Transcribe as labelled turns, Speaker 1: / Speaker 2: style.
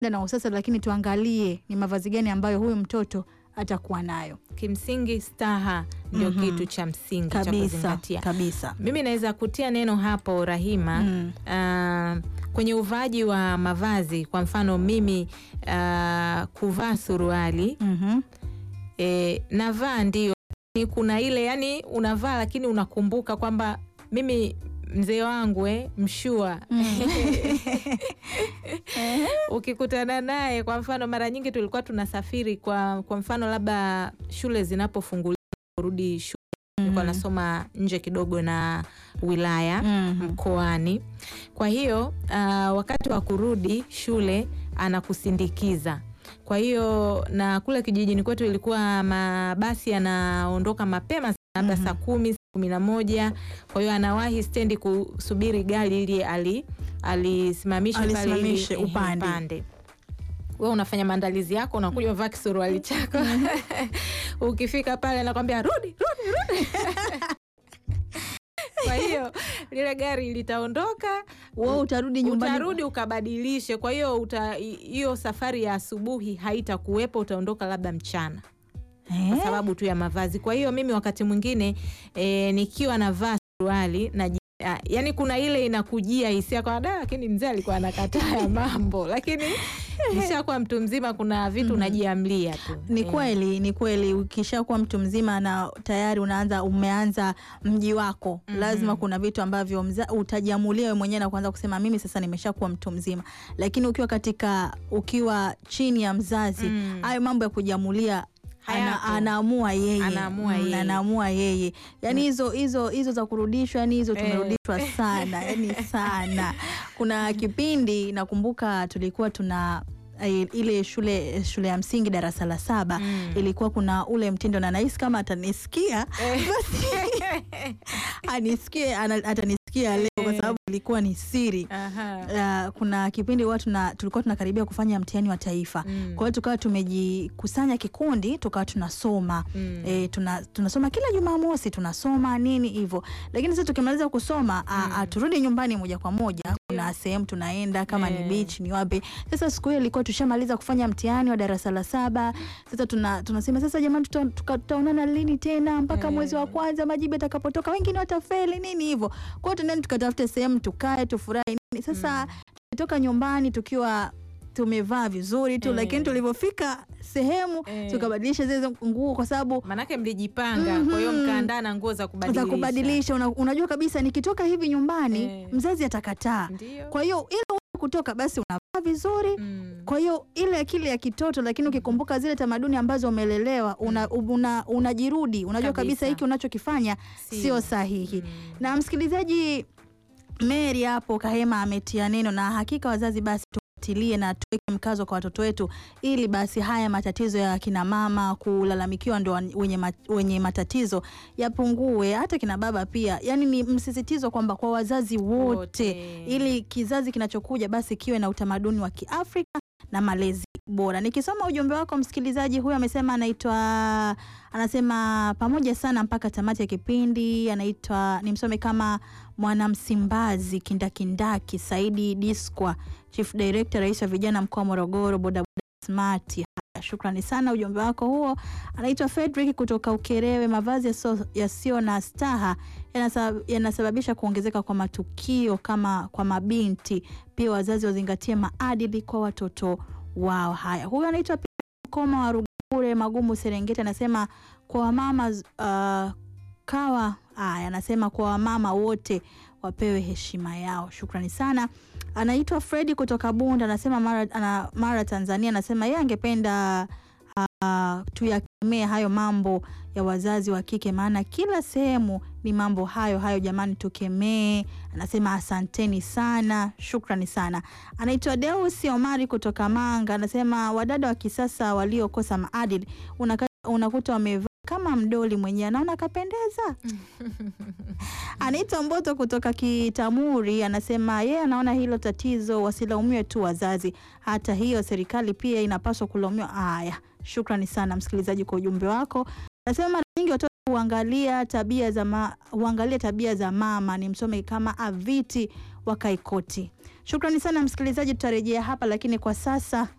Speaker 1: na usasa, lakini tuangalie ni mavazi gani ambayo huyu mtoto atakuwa nayo
Speaker 2: Kimsingi staha ndio
Speaker 1: Mhm.
Speaker 2: kitu cha msingi cha
Speaker 1: kabisa
Speaker 2: kuzingatia.
Speaker 1: kabisa.
Speaker 2: Mimi naweza kutia neno hapo Rahima,
Speaker 1: Mm.
Speaker 2: ah, kwenye uvaaji wa mavazi. Kwa mfano mimi ah, kuvaa suruali
Speaker 1: Mhm.
Speaker 2: e, navaa ndio, ni kuna ile yani unavaa lakini unakumbuka kwamba mimi mzee wangu eh, mshua ukikutana naye kwa mfano, mara nyingi tulikuwa tunasafiri kwa, kwa mfano labda shule zinapofunguliwa kurudi shule, nilikuwa nasoma nje kidogo na wilaya
Speaker 1: Mhm.
Speaker 2: mkoani. Kwa hiyo ah, wakati wa kurudi shule anakusindikiza. Kwa hiyo na kule kijijini kwetu ilikuwa mabasi yanaondoka mapema sana, labda
Speaker 1: Mhm.
Speaker 2: saa kumi kumi na moja. Kwa hiyo anawahi stendi kusubiri gari ili ali alisimamishe pale ili
Speaker 1: Alisimamishe
Speaker 2: ehe,
Speaker 1: upande.
Speaker 2: we unafanya maandalizi yako, unakuja uvaa kisuruali chako ukifika pale anakwambia rudi rudi rudi. Kwa hiyo lile gari litaondoka,
Speaker 1: Wewe utarudi nyumbani
Speaker 2: utarudi ukabadilishe. Kwa hiyo uta- hiyo safari ya asubuhi haitakuwepo, utaondoka labda mchana
Speaker 1: Eh?
Speaker 2: kwa sababu tu ya mavazi. Kwa hiyo mimi wakati mwingine e, nikiwa navaa suruali na yani, kuna ile inakujia hisia kwa da, lakini mzee alikuwa anakataa ya mambo, lakini nishakuwa mtu mzima, kuna vitu unajiamlia tu.
Speaker 1: Ni
Speaker 2: Eh,
Speaker 1: kweli, ni kweli. Ukishakuwa mtu mzima na tayari unaanza umeanza mji wako,
Speaker 2: Mhm.
Speaker 1: lazima kuna vitu ambavyo mza, utajiamulia wewe mwenyewe na kuanza kusema mimi sasa nimeshakuwa mtu mzima. Lakini ukiwa katika ukiwa chini ya mzazi,
Speaker 2: Mm.
Speaker 1: hayo mambo ya kujiamulia ana,
Speaker 2: Hayapo.
Speaker 1: anaamua yeye,
Speaker 2: Anaamua
Speaker 1: Mm,
Speaker 2: yeye.
Speaker 1: anaamua yeye. Yani hizo hizo hizo za kurudishwa, yani hizo
Speaker 2: Eh.
Speaker 1: tumerudishwa sana, yani sana. Kuna kipindi nakumbuka tulikuwa tuna eh, ile shule shule ya msingi darasa la saba
Speaker 2: Mm.
Speaker 1: ilikuwa kuna ule mtindo na nahisi kama atanisikia
Speaker 2: Eh.
Speaker 1: anisikie ana- atanisikia leo kwa
Speaker 2: Eh.
Speaker 1: sababu ilikuwa ni siri.
Speaker 2: Aha.
Speaker 1: Uh, kuna kipindi watu na tulikuwa tunakaribia kufanya mtihani wa taifa
Speaker 2: Mm.
Speaker 1: kwa hiyo tukawa tumejikusanya kikundi tukawa tunasoma
Speaker 2: Mm.
Speaker 1: e, tuna, tunasoma kila Jumamosi tunasoma nini hivyo, lakini sasa tukimaliza kusoma a, a, turudi nyumbani moja kwa moja. Kuna sehemu tunaenda kama ni
Speaker 2: Eh.
Speaker 1: beach ni wapi. Sasa siku hiyo ilikuwa tushamaliza kufanya mtihani wa darasa la saba. Sasa tuna, tunasema sasa jamani, tuta- tuka- tutaonana lini tena mpaka
Speaker 2: Eh.
Speaker 1: mwezi wa kwanza majibu yatakapotoka, wengine watafeli nini hivyo. Kwa hiyo tunaenda tukatafute sehemu tukae tufurahi nini. Sasa tulitoka nyumbani tukiwa tumevaa vizuri tu
Speaker 2: Eh.
Speaker 1: lakini tulivyofika sehemu
Speaker 2: Eh.
Speaker 1: tukabadilisha zile nguo kwa sababu
Speaker 2: Manake mlijipanga, kwa hiyo
Speaker 1: Mhm.
Speaker 2: mkaandaa na nguo za kubadilisha.
Speaker 1: za kubadilisha. Una, unajua kabisa nikitoka hivi nyumbani
Speaker 2: Eh.
Speaker 1: mzazi atakataa.
Speaker 2: Ndio.
Speaker 1: Kwa hiyo ile wewe kutoka basi unavaa vizuri.
Speaker 2: Mm.
Speaker 1: Kwa hiyo ile akili ya kitoto, lakini ukikumbuka zile tamaduni ambazo umelelewa una, una, unajirudi unajua kabisa
Speaker 2: Kabisa.
Speaker 1: hiki unachokifanya
Speaker 2: Sio.
Speaker 1: sio sahihi.
Speaker 2: Mm.
Speaker 1: Na msikilizaji Mary hapo Kahema ametia neno, na hakika wazazi basi tufuatilie na tuweke mkazo kwa watoto wetu, ili basi haya matatizo ya kina mama kulalamikiwa ndo wan- wenye, ma, wenye matatizo yapungue, hata kina baba pia. Yani ni msisitizo kwamba kwa wazazi wote,
Speaker 2: Wote.
Speaker 1: ili kizazi kinachokuja basi kiwe na utamaduni wa Kiafrika na malezi bora. Nikisoma ujumbe wako msikilizaji huyu amesema anaitwa anasema pamoja sana mpaka tamati ya kipindi. Anaitwa nimsome kama mwanamsimbazi kindakindaki Saidi Diskwa, Chief Director, rais wa vijana mkoa wa Morogoro, bodaboda smart. Haya, Shukrani sana ujumbe wako huo. Anaitwa Fredrick kutoka Ukerewe. Mavazi yasio- yasiyo na staha yanasa- yanasababisha kuongezeka kwa matukio kama kwa mabinti. Pia wazazi wazingatie maadili kwa watoto wao. Haya, huyu anaitwa pia Mkoma wa Rugure Magumu Serengeti, anasema kwa wamama uh, kawa haya, anasema kwa wamama wote wapewe heshima yao. Shukrani sana. Anaitwa Fredi kutoka Bunda, anasema Mara, ana, Mara Tanzania, anasema yeye angependa uh, tuyakemee hayo mambo ya wazazi wa kike, maana kila sehemu ni mambo hayo hayo. Jamani, tukemee. Anasema asanteni sana, shukrani sana. Anaitwa Deus Omari kutoka Manga, anasema wadada wa kisasa waliokosa maadili unaka, unakuta wamevaa kama mdoli mwenyewe, anaona kapendeza. Anaitwa Mboto kutoka Kitamuri, anasema yeye anaona hilo tatizo wasilaumiwe tu wazazi, hata hiyo serikali pia inapaswa kulaumiwa. Haya, shukrani sana msikilizaji kwa ujumbe wako. Anasema mara nyingi watoto huangalia tabia za ma, huangalia tabia za mama, ni msome kama Aviti wakae koti. Shukrani sana msikilizaji, tutarejea hapa, lakini kwa sasa